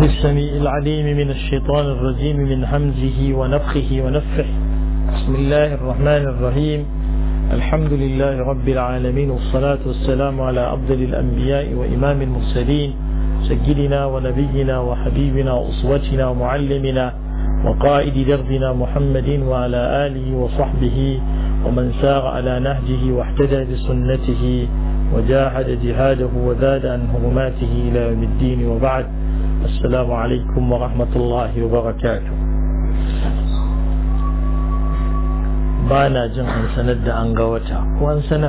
السميع العليم من الشيطان الرجيم من همزه ونفخه ونفخه بسم الله الرحمن الرحيم الحمد لله رب العالمين والصلاة والسلام على أفضل الأنبياء وإمام المرسلين سيدنا ونبينا وحبيبنا وأسوتنا ومعلمنا وقائد دربنا محمد وعلى آله وصحبه ومن سار على نهجه واحتدى بسنته وجاهد جهاده وزاد عن هرماته إلى يوم الدين وبعد السلام عليكم ورحمة الله وبركاته بانا جن أن سند أن قوتا وأن سنة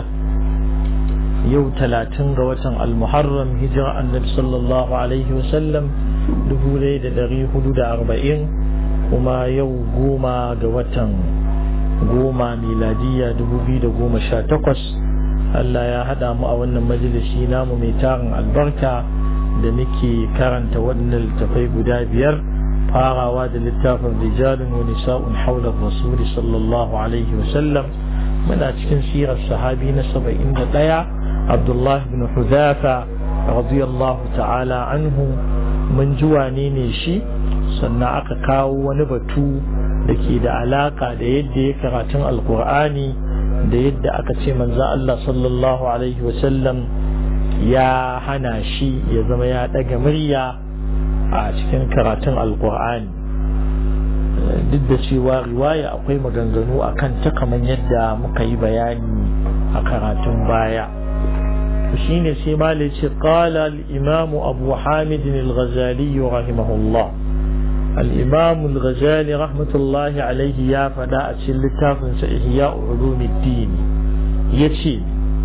يو تلاتين قوتا المحرم هجرة النبي صلى الله عليه وسلم دبولي دري حدود أربعين وما يو قوما قوتا قوما ميلادية دبوبي قوما شاتقس Allah ya haɗa mu a wannan majalisi namu mai tarin albarka da muke karanta waɗannan littafai guda biyar farawa da littafin rijalun wa nisa'un haula rasul sallallahu alaihi wa sallam muna cikin sirar sahabi na saba'in da ɗaya Abdullah ibn Hudhafa radiyallahu ta'ala anhu mun ji wane ne shi sannan aka kawo wani batu da ke da alaka da yadda ya karatun alkur'ani da yadda aka ce manzo Allah sallallahu alaihi wasallam ya hana shi ya zama ya daga murya a cikin karatun alkur'ani duk da cewa riwaya akwai maganganu a kan ta kamar yadda muka yi bayani a karatun baya shine sai malai ce qala al-imam abu hamid al-ghazali rahimahullah الإمام الغزالي رحمة الله عليه يا فداء لتاف إحياء علوم الدين يتي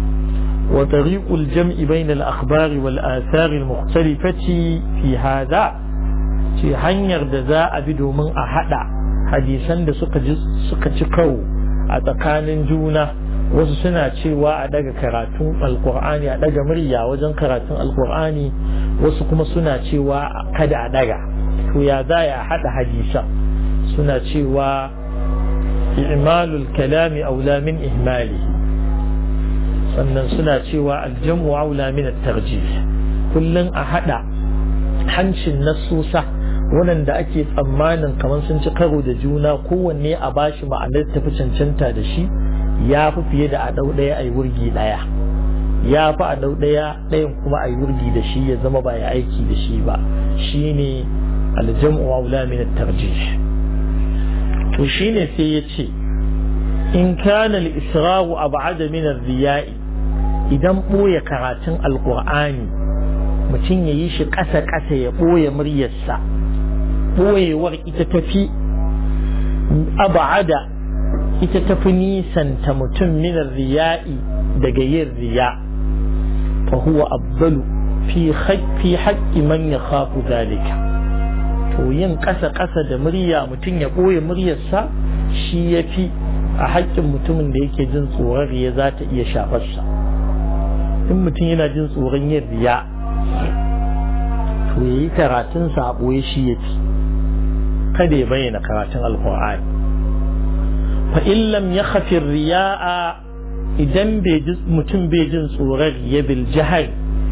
وطريق الجمع بين الأخبار والآثار المختلفة في هذا في حنير دزاء بدو من أحد حديثا da suka ci kawo a tsakanin juna wasu suna cewa a daga karatun alkur'ani a daga murya wajen karatun alkur'ani wasu kuma suna cewa kada a daga to ya za ya haɗa hadisan suna cewa i'malul kalami aula min ihmali sannan suna cewa aljamu aula min at-tarjih kullun a haɗa hancin nasusa waɗanda ake tsammanin kamar sun ci karo da juna kowanne a bashi ma'anar tafi cancanta da shi ya fi fiye da a ɗau ɗaya a yi wurgi ɗaya ya fi a ɗau ɗaya ɗayan kuma a yi wurgi da shi ya zama ba ya aiki da shi ba shine الجمع أولى من الترجيح وشين سيتي إن كان الإسراء أبعد من الرياء إذا بوي كراتن القرآن mutum ya yi shi ƙasa-ƙasa ya ɓoye muryarsa ɓoyewar ita tafi aba'ada ita tafi nisanta mutum minar riya'i daga yin riya fa huwa abdalu fi haƙƙi man ya khafu zalika to yin ƙasa-ƙasa da murya mutum ya ɓoye muryarsa shi ya fi a haƙƙin mutumin da yake jin tsoron riya za ta iya shafarsa in mutum yana jin tsoron yin riya to ya yi karatunsa a ɓoye shi ya fi kada ya bayyana karatun alkur'ani fa in lam ya khafin riya'a idan mutum bai jin tsoron riya bil jihar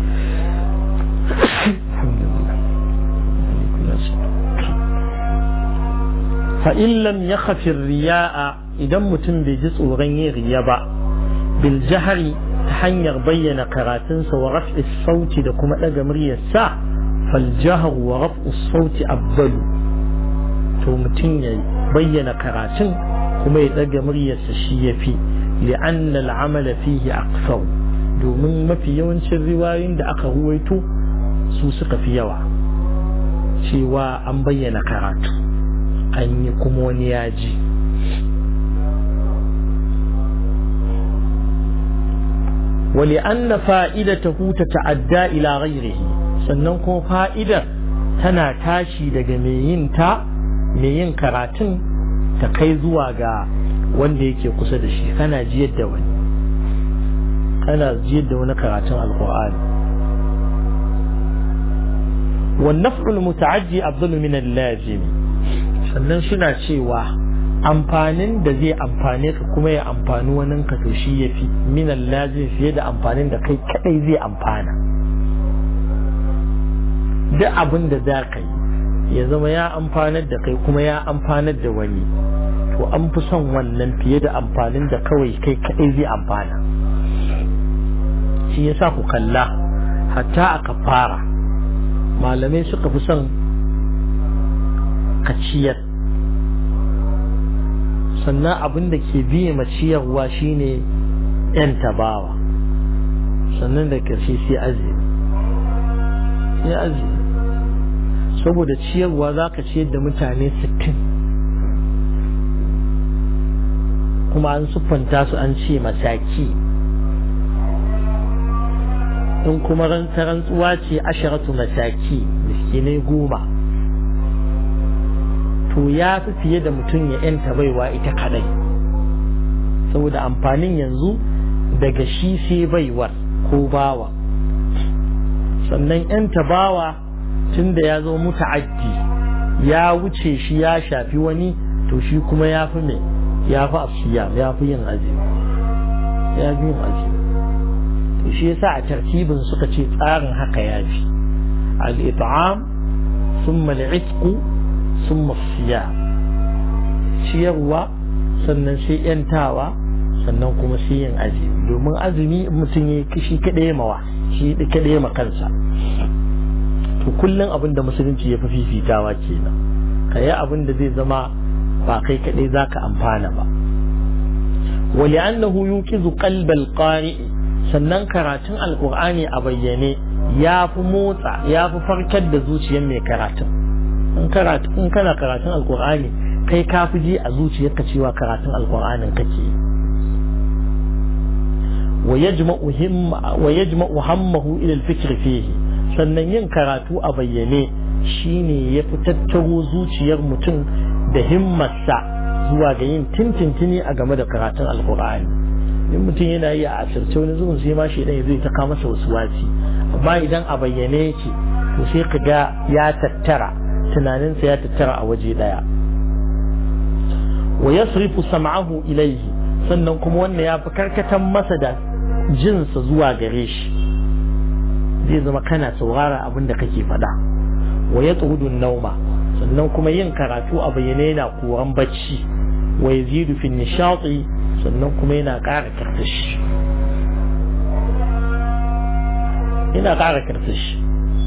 fa'in lam ya khafin riya'a idan mutum bai ji tsoron yin riya ba bil jahari ta hanyar bayyana karatunsa wa raf'i sauti da kuma ɗaga muryarsa fal jahar wa raf'u sauti abbalu to mutum ya bayyana karatun kuma ya ɗaga muryarsa shi ya fi li'anna al'amala fihi aqsar domin mafi yawancin riwayoyin da aka ruwaito su suka fi yawa cewa an bayyana karatu an yi kuma wani yaji wali anna fa'idatahu tata'adda ila ghairihi sannan kuma fa'idar tana tashi daga mai yin ta mai yin karatun ta kai zuwa ga wanda yake kusa da shi kana jiyar da wani kana jiyar da wani karatun alkur'ani والنفع المتعدي أفضل من اللازم sannan suna cewa amfanin da zai amfane ka kuma ya amfani wani ka to shi yafi minan lazim fiye da amfanin da kai kadai zai amfana duk abin da za ka yi ya zama ya amfanar da kai kuma ya amfanar da wani to an fi son wannan fiye da amfanin da kawai kai kaɗai zai amfana shi yasa ku kalla hatta a kafara malamai suka fi son kaciyar sannan abin da ke biye maciyarwa shine yan tabawa sannan da ƙarshe sai azumi sai azumi saboda ciyarwa za ka ciyar da mutane sittin kuma an siffanta su an ce masaki in kuma rantsuwa ce asharatu masaki miskinai goma to ya fi fiye da mutum ya yanta baiwa ita kadai saboda amfanin yanzu daga shi sai baiwar ko bawa sannan yanta bawa tun da ya zo muta'addi ya wuce shi ya shafi wani to shi kuma ya fi mai ya fi asiya ya fi yin azumi ya fi yin azumi to shi yasa a tartibin suka ce tsarin haka ya fi al-it'am thumma al-itq thumma siyam ciyarwa sannan sai yantawa sannan kuma sai yin azumi domin azumi mutum ya shi kaɗai mawa shi kaɗai ma kansa to kullum abin da musulunci ya fi fifitawa kenan ka yi abin da zai zama ba kai kaɗai za ka amfana ba wali annahu yuqizu qalbal qari'i sannan karatun alqur'ani a bayyane ya fi motsa ya fi farkar da zuciyar mai karatun in karatu in kana karatun alqur'ani kai ka fi ji a zuciyarka cewa karatun alqur'anin kake wa yajma'u hammahu ila al-fikr fihi sannan yin karatu a bayyane shine ya fi tattaro zuciyar mutum da himmarsa zuwa ga yin tintintini a game da karatun alkur'ani in mutum yana yi a asirce wani zuwan sai ma shi dan zai ta kama masa wasu wasi amma idan a bayyane yake to sai ka ga ya tattara tunaninsa ya tattara a waje daya wa yasrifu sam'ahu ilayhi sannan kuma wannan ya fi karkatan masa da jinsa zuwa gare shi zai zama kana saurara abin da kake faɗa wa ya nauma sannan kuma yin karatu a bayyane yana koran bacci wa yazidu fi nishati sannan kuma yana ƙara karsashi yana ƙara karsashi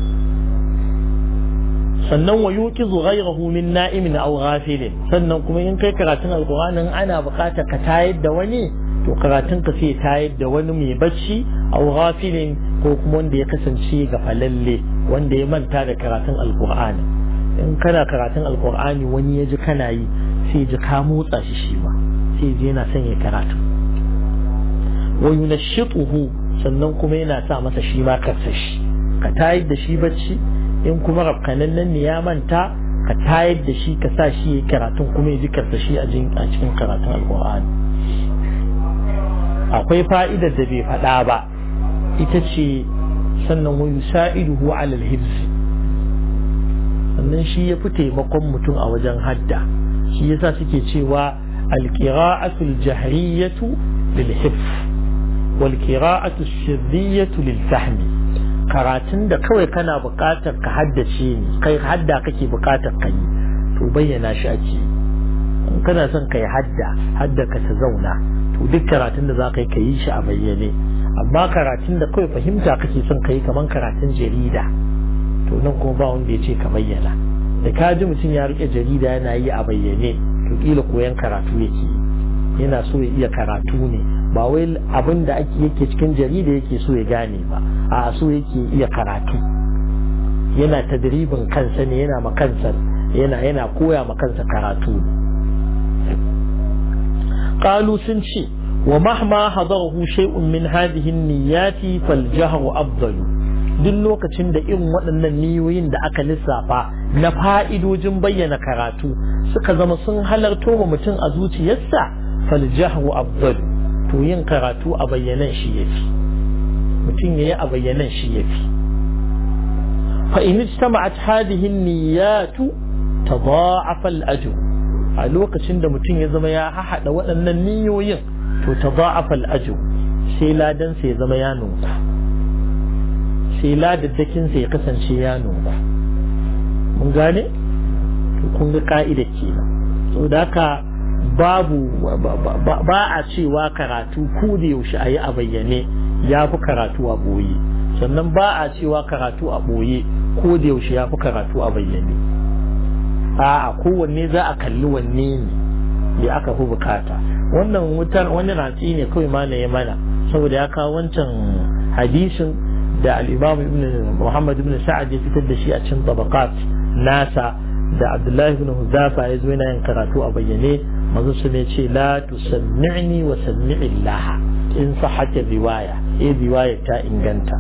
sannan wa yuqizu ghayrahu min na'imin aw ghafilin sannan kuma in kai karatun alqur'anin ana buƙatar ka tayar da wani to karatun ka sai tayar da wani mai bacci aw ghafilin ko kuma wanda ya kasance ga falalle wanda ya manta da karatun alqur'ani in kana karatun alqur'ani wani ya ji kana yi sai ji ka motsa shi shi ma sai ji yana son ya karatu wa yunashituhu sannan kuma yana sa masa shi ma karsashi ka tayar da shi bacci in kuma rafkanan nan ne ya manta ka tayar da shi ka sa shi ya karatun kuma ya ji karsashi a cikin karatun alqur'ani akwai fa'idar da bai faɗa ba ita ce sannan wa yusa'iduhu ala al-hibs sannan shi ya fi taimakon mutum a wajen hadda shi yasa suke cewa al-qira'atu al-jahriyatu lil hifz wal qira'atu sirriyatu lil fahmi karatun da kawai kana buƙatar ka haddace ne kai hadda kake buƙatar ka yi to bayyana shi ake in kana son kai hadda hadda ka ta zauna to duk karatun da za ka yi ka yi shi a bayyane amma karatun da kawai fahimta kake son ka yi kamar karatun jarida to nan kuma ba wanda ya ce ka bayyana da ka ji mutum ya rike jarida yana yi a bayyane to kila koyan karatu yake yana so ya iya karatu ne ba wai abin da ake yake cikin jarida yake so ya gane ba a so yake iya karatu yana tadribin kansa ne yana ma kansa yana yana koya ma kansa karatu qalu sun ce wa mahma hadarahu shay'un min hadhihi an-niyyati fal jahru afdalu duk lokacin da irin waɗannan niyoyin da aka lissafa na fa'idojin bayyana karatu suka zama sun halarto wa mutum a zuciyarsa fal jahru afdalu to yin karatu a bayyanan shi yafi mutum yayi a bayyanan shi yafi fa in ijtama'at hadhihi an-niyyatu tadha'afa al-ajr a lokacin da mutum ya zama ya haɗa waɗannan niyoyin to tadha'afa al-ajr sai ladan sai ya zama ya nunku sai ladaddakin sai ya kasance ya nunku mun gane kun ga ka'ida kenan so da haka babu ba a cewa karatu ko da yaushe a yi a bayyane ya fi karatu a ɓoye sannan ba a cewa karatu a ɓoye ko da yaushe ya fi karatu a bayyane a kowanne za a kalli wanne ne da aka fi bukata wannan wutar wani ratsi ne kawai ma ya mana saboda ya kawo wancan hadisin da al-imam ibn muhammad ibn sa'ad ya fitar da shi a cikin tabaqat nasa da abdullahi ibn huzafa ya zo yana yin karatu a bayyane manzo su ne ce la tusammi'ni wa sammi'illah in sahata riwaya eh riwaya ta inganta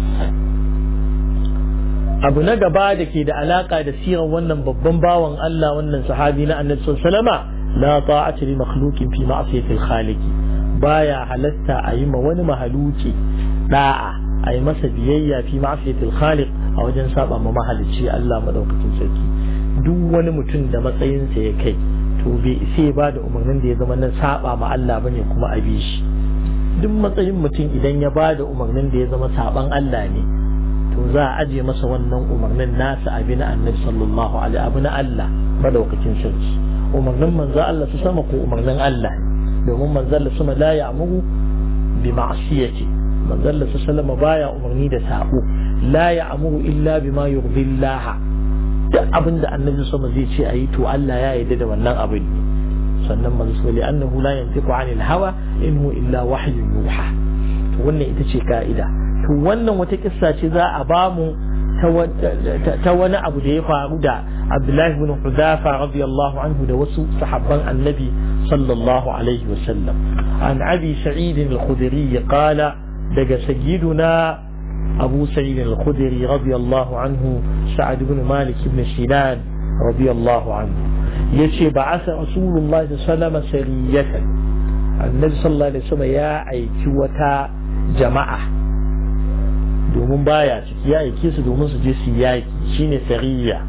abu na gaba da ke da alaka da siran wannan babban bawan Allah wannan sahabi na annabi sallallahu la ta'ata li makhluqin fi ma'siyati al-khaliq baya halatta a yi ma wani mahaluki da'a a yi masa biyayya fi ma'siyati al-khaliq a wajen saba ma mahalicci Allah madaukakin sarki duk wani mutum da matsayinsa ya kai to bai sai ba da umarnin da ya zama na saba ma Allah bane kuma a bi shi duk matsayin mutum idan ya ba da umarnin da ya zama saban Allah ne to za a aje masa wannan umarnin nasa abi na annabi sallallahu alaihi abu na Allah madaukakin sarki umarnin manzo Allah su sama ko umarnin Allah domin manzo Allah sama la ya'muru bi ma'siyati manzo Allah su sallama baya umarni da sabo la ya'muru illa bima yurdillaha duk abin da annabi sama zai ce ayi to Allah ya yarda da wannan abin sannan manzo sallallahu annahu la yantiqu anil hawa in huwa illa wahyun yuha to wannan ita ce ka'ida to wannan wata kissa ce za a ba mu ta wani abu da ya faru da Abdullahi ibn Hudafa radiyallahu anhu da wasu sahabban annabi sallallahu alaihi wasallam an abi sa'id al-khudri qala daga sayyiduna abu sa'id al-khudri radiyallahu anhu sa'ad ibn malik ibn sinan radiyallahu anhu yace ba'asa rasulullahi sallallahu alaihi wasallam sariyatan annabi sallallahu alaihi wasallam ya aiki wata jama'a domin baya ciki ya aike su domin su je su yaki shine sariya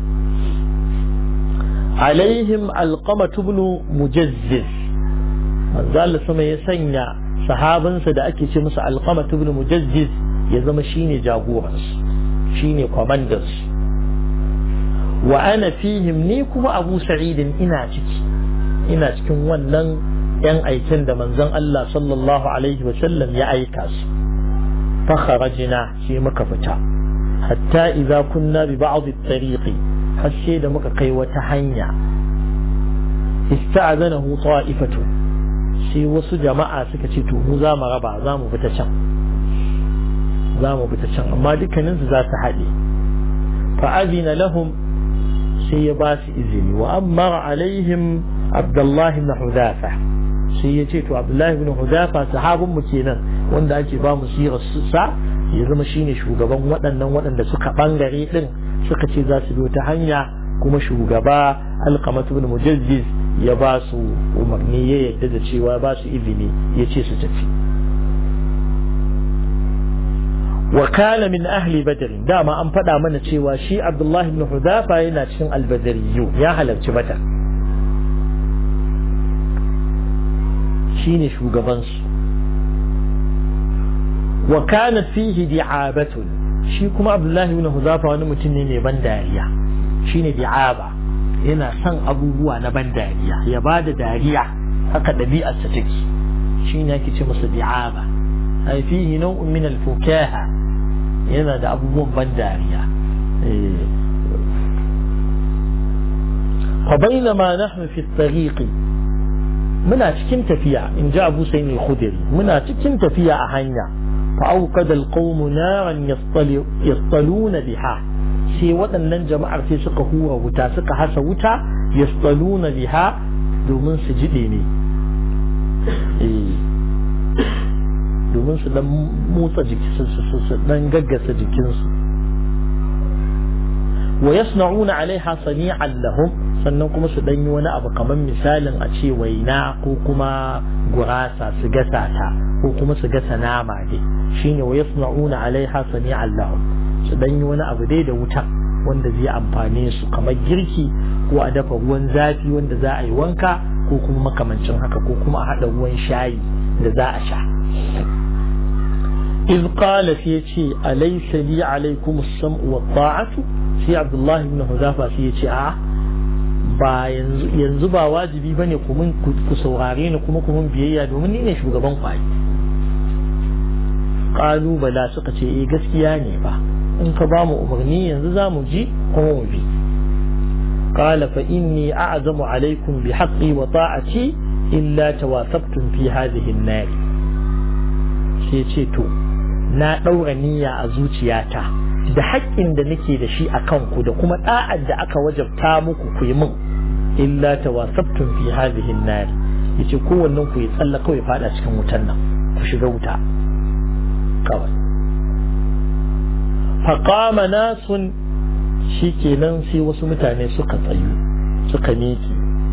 alaihim alqamatu ibn mujazziz manzo Allah sama ya sanya sahabinsa da ake ce musu alqamatu ibn mujazziz ya zama shine jagoransu shine commanders wa ana fihim ni kuma abu sa'idin ina ciki ina cikin wannan yan aikin da manzon Allah sallallahu alaihi wa sallam ya aika su فخرجنا في مكفتا حتى إذا كنا ببعض الطريق حسيد مكقي وتحنيا استعذنه طائفة sai wasu jama'a suka ce to mu za mu raba za mu fita can za mu fita can amma dukkaninsu za su haɗe fa azina lahum sai ya ba su izini wa ammara alaihim abdullahi ibn hudafa sai ya ce to abdullahi ibn hudafa sahabin mu kenan wanda ake ba mu sirar sa ya zama shine shugaban waɗannan waɗanda suka bangare din suka ce za su bi ta hanya kuma shugaba alqamatu ibn mujazziz ya ba su umarni ya yadda da cewa ba su izini ya ce su tafi wa kana min ahli badr dama an faɗa mana cewa shi abdullahi ibn hudafa yana cikin albadariyu ya halarci badar shine shugabansu wa kana fihi di'abatun shi kuma abdullahi ibn huzafa wani mutum ne mai ban dariya shine di'aba yana son abubuwa na ban dariya ya ba da dariya haka ɗabi'arsa take shine yake ce masa di'aba ai fihi nau'un min al-fukaha yana da abubuwan ban dariya فبينما نحن في الطريق muna cikin tafiya in ji abu sai ne khudiri muna cikin tafiya a hanya فأوقد القوم نارا يصطلون بها sai waɗannan jama'ar sai suka hura wuta suka hasa wuta yastaluna biha domin su jiɗe ne domin su dan motsa jiki su dan gaggasa jikinsu wa yasna'una alaiha sani'an lahum sannan kuma su dan yi wani abu kamar misalin a ce waina ko kuma gurasa su gasa ta ko kuma su gasa nama dai shine wa yasna'una alaiha sani'an lahum su dan yi wani abu dai da wuta wanda zai amfane su kamar girki ko a dafa ruwan zafi wanda za a yi wanka ko kuma makamancin haka ko kuma a haɗa ruwan shayi da za a sha إذ قال في أليس لي عليكم السمع والطاعة في عبد الله بن حذافة في آه ba yanzu ba wajibi ba ne ku saurare ni kuma kuma biyayya domin ni ne shugaban kwaye ƙalubala suka ce eh gaskiya ne ba in ka ba mu umarni yanzu za mu ji kuma mu bi قال فإني أعزم عليكم بحقي وطاعتي إلا توافقتم في هذه النار to na ɗaura niyya a zuciyata da haƙƙin da nake da shi a kanku da kuma ɗa'ar da aka wajabta muku ku yi min illa tawasabtum fi hadhihi an-nar yace kowannen ku ya tsalla kawai fada cikin wutan nan ku shiga wuta kawai faqama nasun shikenan sai wasu mutane suka tsayu suka miƙe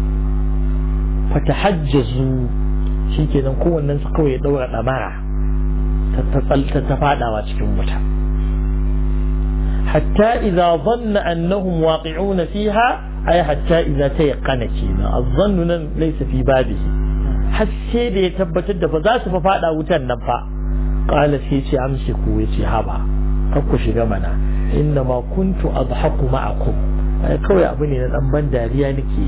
fatahajjazu shikenan kowannen su kawai ya daura damara ta tsalta ta fadawa cikin wuta hatta idza dhanna annahum waqi'una fiha ay hatta idza tayaqqana kenan az-dhannu nan laysa fi babihi har sai da ya tabbatar da ba za su fa fada wutan nan fa qala sai ce amsiku yace haba kar ku shiga mana inna ma kuntu adhaku ma'akum ai kawai abu ne na dan ban dariya nake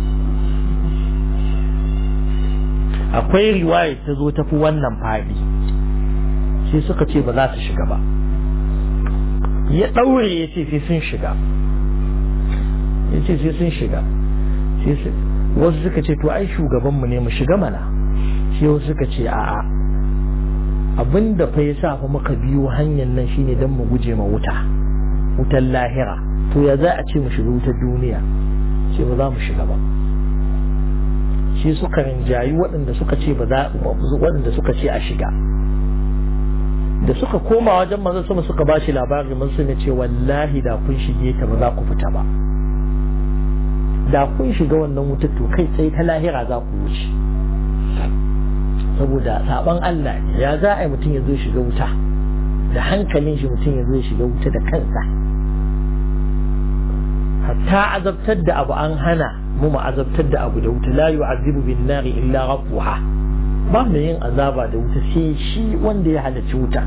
akwai riwaya ta zo tafi wannan fadi sai suka ce ba za su shiga ba ya daure ya ce sai sun shiga ya ce sai sun shiga wasu suka ce to ai shugabanmu ne mu shiga mana sai wasu suka ce a'a abin da fa ya sa fa muka biyo hanyar nan shine don mu guje ma wuta wutar lahira to ya za a ce mu shiga wutar duniya ce ba za mu shiga ba shi suka rinjayi waɗanda suka ce ba za waɗanda suka ce a shiga da suka koma wajen manzo sama suka bashi labari mun sun ce wallahi da kun shige ta ba za ku fita ba da kun shiga wannan wutar to kai tsaye ta lahira za ku wuce saboda saban Allah ne ya za a yi mutum ya zo shiga wuta da hankalin shi mutum ya zo shiga wuta da kansa hatta azabtar da abu an hana mu mu azabtar da abu da wuta la yu'azibu bin nari illa rabbuha ba mu yin azaba da wuta sai shi wanda ya halarci wuta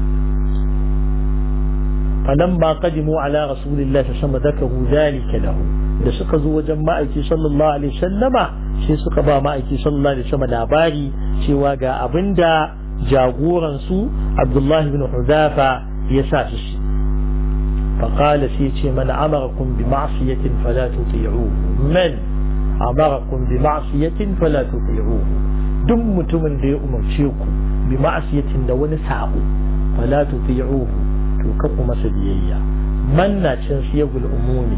فلما قدموا على رسول الله صلى الله عليه وسلم ذكروا ذلك له da suka zo wajen ma'aiki sallallahu alaihi sallama sai suka ba ma'aiki sallallahu alaihi sallama labari cewa ga abinda jagoran su Abdullahi bin Hudafa ya sa su shi فقال سيتي من أمركم بمعصية فلا تطيعوه من أمركم بمعصية فلا تطيعوه دم متمن دي أمرشيكم بمعصية دون ساقو فلا تطيعوه توككم مسبيئيا من ناتشن سيقول أموني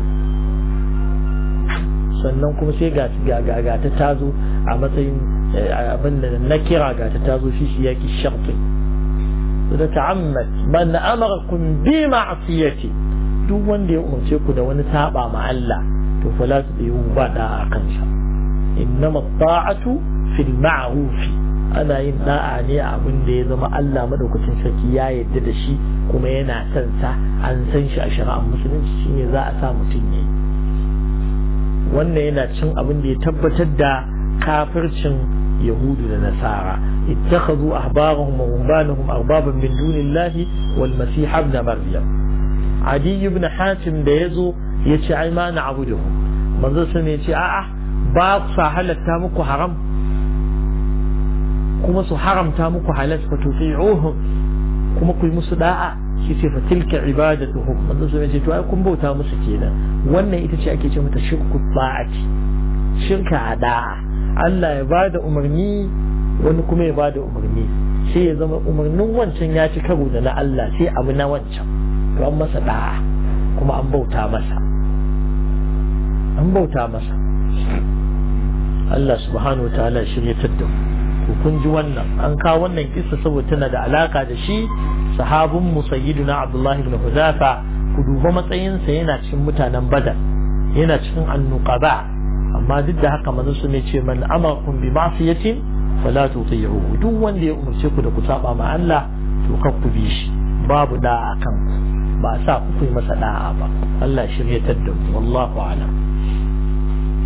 sannan kuma sai ga ga ta tazo a matsayin abin da na kira ga ta tazo shi shi yaki sharti da ta'ammat man amarakum bi ma'siyati duk wanda ya umarce ku da wani saba ma Allah to fa la tudiyu ba da a kansa innama ta'atu fil ma'ruf ana yin da'a ne a abin da ya zama Allah madaukakin sarki ya yarda da shi kuma yana son sa an san shi a shari'ar musulunci shine za a sa mutum yayi wannan yana cin abin da ya tabbatar da kafircin yahudu da nasara ittakhadhu ahbarahum wa rubbanahum arbaban min dunillahi wal masih ibn maryam adi ibn hatim da yazo yace ai ma na abuduhu manzo sun yace a'a ba sa halatta muku haram kuma su haramta muku halal fa tuti'uhum kuma ku yi musu da'a shi ce fa tilka ibadatuhum manzo sun yace to ai kun bauta musu kenan wannan ita ce ake ce mata shirku ba'ati shirka a da'a Allah ya ba da umarni wani kuma ya ba da umarni sai ya zama umarnin wancan ya ci karo da na Allah sai abu na wancan to an masa da'a kuma an bauta masa an bauta masa Allah subhanahu wa ta'ala shiryatar da ku kun ji wannan an kawo wannan kissa saboda tana da alaka da shi sahabun mu sayyiduna Abdullahi ibn Huzafa ku duba matsayinsa yana cikin mutanen Badar yana cikin annuqaba amma duk da haka manzo sun ce man amakum bi ma'siyatin fala tuti'uhu duk wanda ya umarce ku da ku saba ma Allah to kar ku bi shi babu da'a kan ba sa ku yi masa da'a ba Allah shiryatar da mu wallahu a'lam